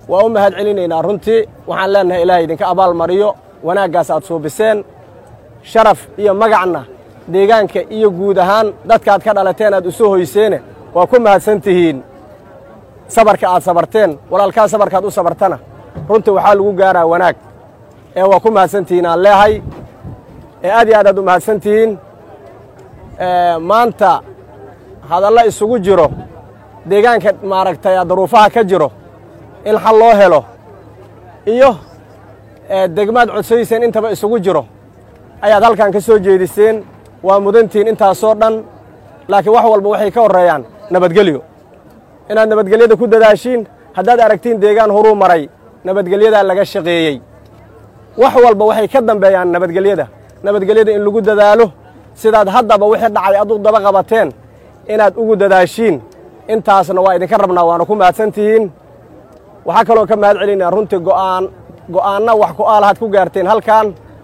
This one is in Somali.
waa u mahad celinaynaa runtii waxaan leennahay ilaahay idinka abaal mariyo wanaaggaas aad suubiseen sharaf iyo magacna deegaanka iyo guud ahaan dadkaad ka dhalateen aad isu hoyseene waa ku mahadsan tihiin sabarka aad sabarteen walaalkaa sabarkaad u sabartana runtii waxaa lagu gaaraa wanaag ee waa ku mahadsan tihiin aan leehay ee aad iyo aad aad u mahadsan tihiin maanta hadalla isugu jiro deegaanka maaragtay daruufaha ka jiro in xal loo helo iyo degmaad codsadiiseen intaba isugu jiro ayaad halkan ka soo jeediseen waa mudantihiin intaasoo dhan laakiin wax walba waxay ka horreeyaan nabadgelyo inaad nabadgelyada ku dadaashiin haddaad aragtiin deegaan horuu maray nabadgelyadaa laga shaqeeyey wax walba waxay ka dambeeyaan nabadgelyada nabadgelyada in lagu dadaalo sidaad haddaba wixii dhacay ad u daba qabateen inaad ugu dadaashiin intaasna waa idinka rabnaa waana ku mahadsan tihiin waxaa kaloo ka mahad celinaa runtii go'aan go'aanna wax ku aalahaad ku gaarteen halkan